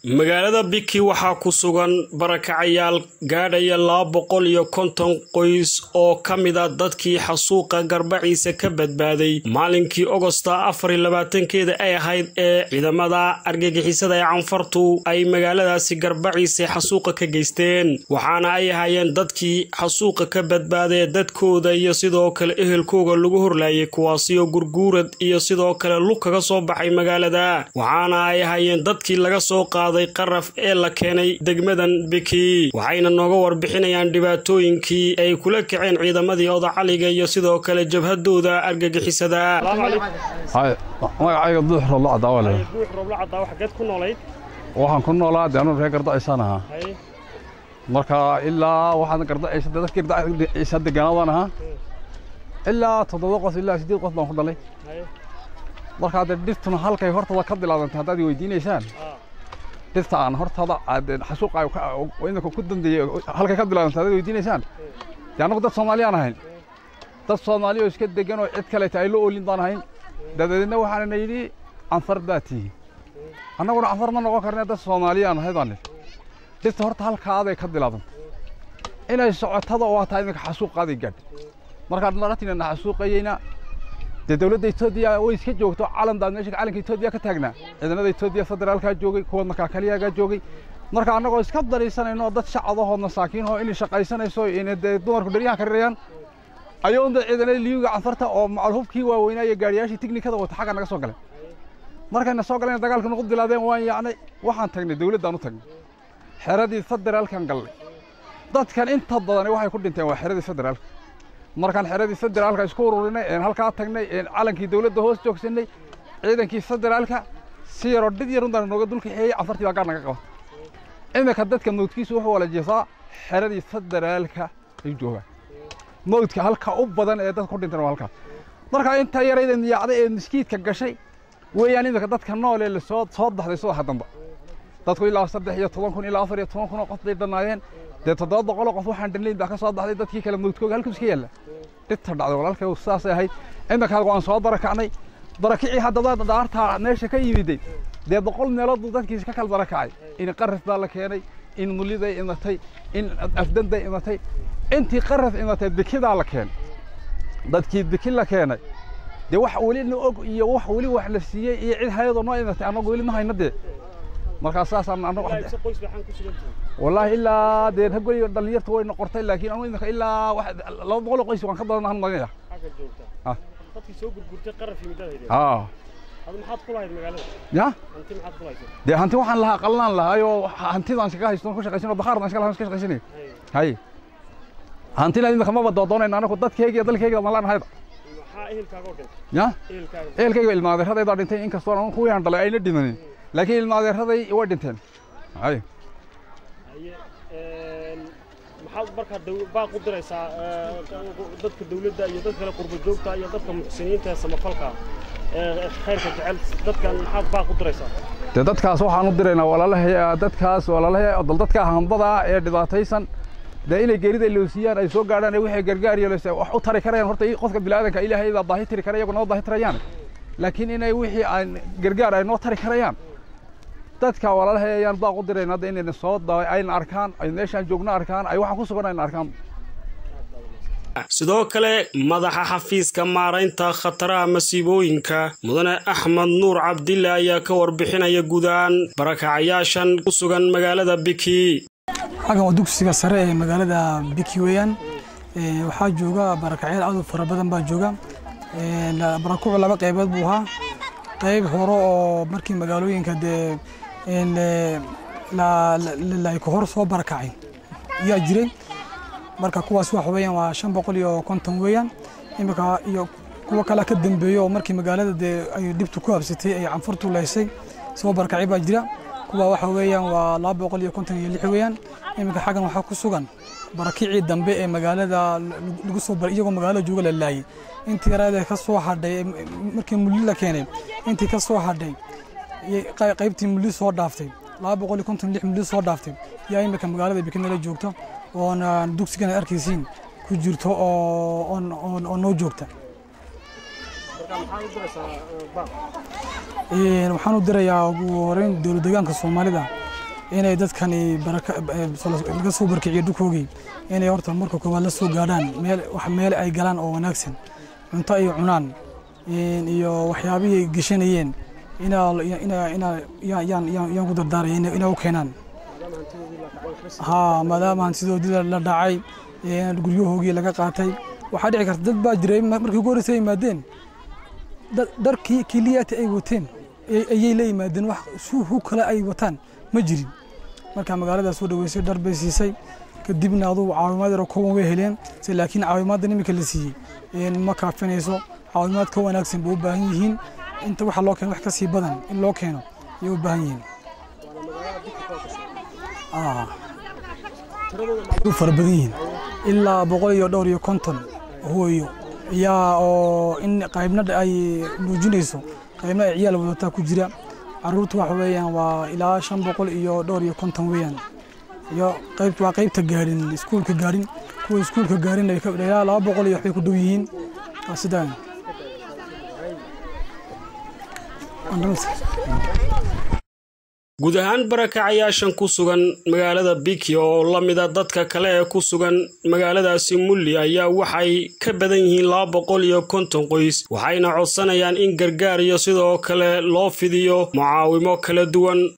magaalada biki waxaa ku sugan barakacayaal gaadhaya laba boqol iyo konton qoys oo ka mid a dadkii xasuuqa garbaciisa ka badbaaday maalinkii ogosta afar iyo labaatankeeda ay ahayd ee ciidamada argagixisada ee canfartu ay magaaladaasi garbaciisa xasuuqa ka geysteen waxaana ay ahaayeen dadkii xasuuqa ka badbaadee dadkooda iyo sidoo kale ehelkooga lagu horlaayay kuwaasi oo gurguurad iyo sidoo kale lug kaga soo baxay magaalada waxaana ay ahaayeen dadkii laga soo qaaday qaraf ee la keenay degmadan biki waxayna nooga warbixinayaan dhibaatooyinkii ay kula kaceen ciidamadii odacaliga iyo sidoo kale jabhadooda argagixisada magacayga duux roblo cadaawale waxaan ku noolaa de anuu reer gardaciisaan ahaa marka ilaa waxaan gardaciisa dadkii gardaciisa deganaadan ahaa ilaa toddoba qof ilaa siddeed qof baan ku dhalay markaa dee dhirtuna halkay hortada ka bilaabantay haddaad weydiinaysaan dhirta aan hortada xasuuqa iminka ku dambeeyey halkay ka bilaabantay haddaad weydiinaysaan dee annagu dad soomaaliyaan ahayn dad soomaali oo iska degan oo cid kaleeta ay la oolin baan ahayn dabadeedna waxaana yidhi canfar baa tihi annaguna canfar ma noqon karne dad soomaaliyaan ahay baan nidhi dhirta horta halkaaday ka bilaabantay inay socotada oo hataa iminka xasuuqaaday gaadhay markaan naratinana xasuuqayeyna dee dawladda etoobiya way iska joogto calan baa meesha calanka etoobiya ka taagnaa ciidamada etoobiya federaalkaa joogay kuwa markaa kaliyagaa joogay marka annagoo iska dariisanayno dad shacadahoo masaakiinahoo inay shaqaysanayso inay dee dumarku dheryahan ka rirayaan ayoonda ciidanada liyuga canfarta oo macalhubkii waaweynaa iyo gaariyaashii tiknikada wata xagga naga soo galeen markayna soo galeen dagaalka nagu bilaabeen waan yaacnay waxaan tagnay dawladdaan u tagnay xeradii federaalkan gallay dadkan inta badani waxay ku dhinteen waa xeradii federaalka markaan xeradii federaalka isku ururinay een halkaa tagnay een calankii dawladda hoos joogsanay ciidankii federaalka si yaroo dhid yar untaan nooga dulka xeeyey canfartii baa gaar naga qabata iminka dadka mawdkiisu wuxuu wala jeesaa xeradii federaalka ay joogaan mawdka halka u badan ee dadka ku dhinteen waa halkaas markaa inta yarayda niyaacday ee miskiidka gashay weeyaan iminka dadka nool ee lasoo soo baxday subaxa dambe dadku ilaa saddex iyo toban kun ilaa afar iyo toban kun oo qof bay dhannaayeen dee toddoba boqoloo qof waxaan dhannayn baa ka soo baxday dadkii kale mawdkooga halkuu iska yaalla dhibta dhacday walaalkay saasay ahayd iminkaa waan soo barakacnay barakicii haddaba dhaartaa meesha ka yimiday dee boqol meelood buu dadkiisa ka kala barakacay in qaraf baa la keenay in muliday imatay in afdanday imatay intii qaraf imatay bikidaa la keenay dadkii biki la keenay dee wax weli na og iyo wax weli wax la siiyey iyo cid hayadoo noo imatay annagu weli ma hayna dee markaa saasaan annagu wallaahi ilaa dee raggoy dhallinyarta way noqortay laakiin anu imika ilaa laba boqol oo qoys waan ka badan ahan magaya ya dee hanti waxaan lahaa qalnaan lahaayoo hantidaan iskaga haysto ku shaqaysan oo bakhaardan iska lahaa iska shaqaysanay hay hantina imika maba doodoonayna anagu dadkeyga iyo dalkeyga malaan ahayba ya ehelkayga ilmaadeeradaydaa dhintay inkastoo anu kuwii aan dhalay ayna dhimanin laakiin ilmaadeeraday way dhinteen hay maxaad markaa baaq u diraysaa dadka dawladda iyo dadka kale qurba joogta iyo dadka muxsiniinta ee samafalka ee khayrka jecel dadkan maxaad baaq u diraysaa dee dadkaas waxaan u diraynaa walaalahay dadkaas walaalahay dal dadka hambada ee dhibaataysan dee inay geerida loosiyaan ay soo gaadhaan ee wixii gargaar iyo wax u tari karayaan horta qofka bilaadanka ilaahay baa baahi tiri kara iyagu noo baahi tirayaan laakiin inay wixii aan gargaar ay noo tari karayaan dadka walaalahay ayaan baaq u dirayn hadda inayna soo ayna arkaan ay meeshaan joogno arkaan ay waxaan ku sugan ayna arkaan sidoo kale madaxa xafiiska maaraynta khataraha masiibooyinka mudane axmed nuur cabdille ayaa ka warbixinaya guud ahaan barakacayaashan ku sugan magaalada biki xaggan waa dugsiga sare ee magaalada biki weeyaan waxaa jooga barakacyaal aad u fara badan baa jooga barakucu laba qaybood buu ahaa qayb hore oo markii magaalooyinka dee layka hor soo barakacay ayaa jiray marka kuwaas waxa weeyaan waa shan boqol iyo konton weeyaan imika iyo kuwo kale ka dambeeyo oo markii magaalada dee ay dhibtu ku habsatay ay canfurtu laysay soo barakacay baa jira kuwa waxa weeyaan waa laba boqol iyo konton iyo lix weeyaan imika xaggan waxaa ku sugan barakicii dambe ee magaalada lagu soo iyagoo magaalada jooga la laayay intii yaraadee ka soo hadhay markii mulli la keenay intii ka soo hadhay qaybtii mulli soo dhaaftay laba boqol iyo konton lix mulli soo dhaaftay yaa imika magaalada bikinala joogta oona dugsigan ad arkaysiin ku jirto oo noo joogta waxaan u dirayaa ugu horeyn dowlad deegaanka soomaalida inay dadkani laga soo barkiciyo dhulkoogii inay horta marka koowaad la soo gaadhaan meel wax meel ay galaan oo wanaagsan cunto ay cunaan iyo waxyaabihii ay geshanayeen yaan ku dardaaraya inay u keenaan haa maadaama hantidoodii la dhacay guryahoogii laga qaatay waxaa dhici karta dad baa jiray markii ugu horreysay yimaadeen dharkii kiliyaati ay wateen ayay la yimaadeen wax suuhu kale ay wataan ma jirin marka magaalada soo dhaweysay dhar bay siisay kadibna adugu caawimaad yaro kooban way heleen se laakiin caawimaaddan iminka la siiyey ma kaafinayso caawimaad ka wanaagsan bay u baahan yihiin inta waxa loo keeno wax ka sii badan in loo keeno ayay u baahan yihiin fara badan yihiin ilaa boqol iyo dhowr iyo konton hooyo ayaa oo in qaybna ay muujinayso qaybna ay ciyaal wadataa ku jira caruurta waxa weeyaan waa ilaa shan boqol iyo dhowr iyo konton weeyaan iyo qayb waa qaybta gaadhin iskuulka gaadhin kuwa iskuulka gaadhin ilaa laba boqol iyo waxbay ku dhow yihiin waa sidaa guud ahaan barakacayaashan ku sugan magaalada biki oo la mida dadka kale ee ku sugan magaaladaasi mulli ayaa waxay ka badan yihiin laba boqol iyo konton qoys waxayna codsanayaan in gargaar iyo sidoo kale loo fidiyo mucaawimo kala duwan